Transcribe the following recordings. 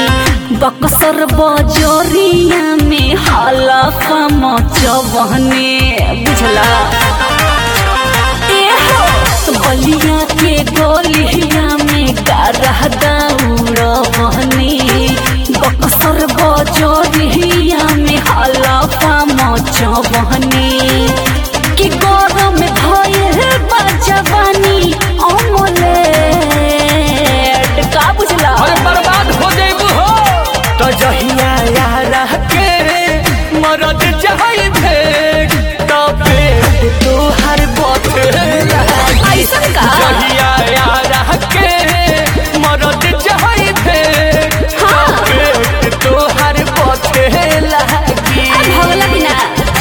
बक्सर बजरिया में हलफा मचवने बुझला एहो बलिया के गलिया में गारह दौड़वने बक्सर बजरिया में हलफा मचवने कि गरम भये बजवानी अमलेट का बुझला अरे बर्बाद हो जाइबू हो तो जहिया यारा के मरद जाई भेट तो पेट तोहर बथे ऐसन का जहिया यारा के मरद जाई भेट तो हाँ। पेट तोहर बथे लागी भगला बिना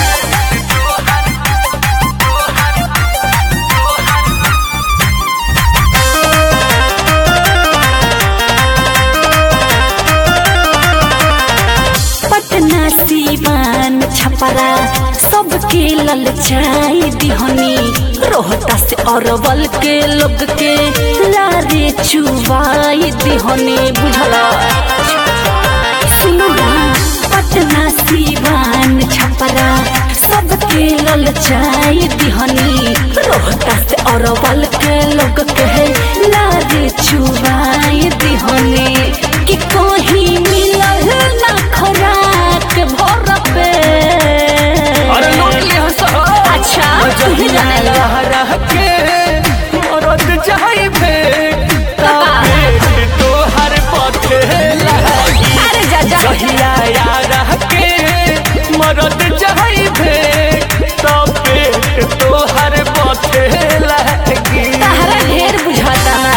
पटना सीवान छपरा सबके ललचाई दिहनी रोहता से अरवल के लोग के लारे चुवाई दिहनी बुझला सुनो ना पटना सीवान छपरा सबके ललचाई दिहनी रोहता से अरवल के लोग के लारे चुवाई दिहनी कि कहीं मिलल ना खराक भर पे अरे लूट लिया सहो अच्छा तुहे जाने ला रह के मरद जाई भेट तो का? पेट तोहर बथे लागी अरे जा जा जहिया यारा के मरद जाई भेट तो पेट तोहर बथे लागी तहरा ढेर बुझाता ना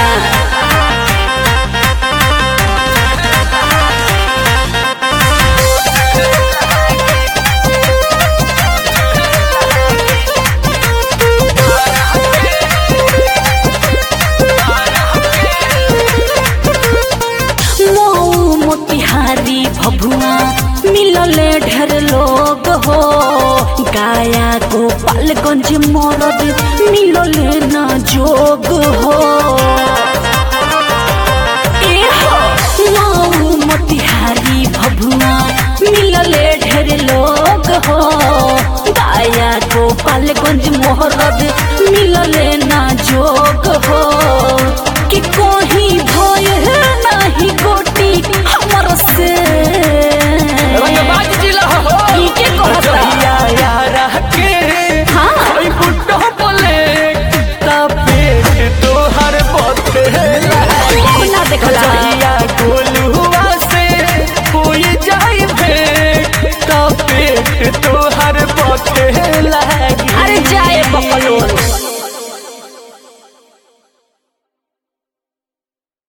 मऊ मोतिहारी भभुआ मिलले ढेर लोग हो गाया गोपालगंज मरद मिलले न जोग हो ए हो मऊ मोतिहारी भभुआ मिलले ढेर लोग हो गाया गोपालगंज मोहरद मिलले न जोग हो कि कोही भय नाही गोटी हमर से रंगबाज जिला हो ई के कहता? जहिया यारा के हाँ। ओई बुड्ढो बोले तो पेट तोहर बथे लागी ना देखला जहिया गोलुआ से कोई जाई भेट तो पेट तोहर बथे लागी अरे जाए बकलोल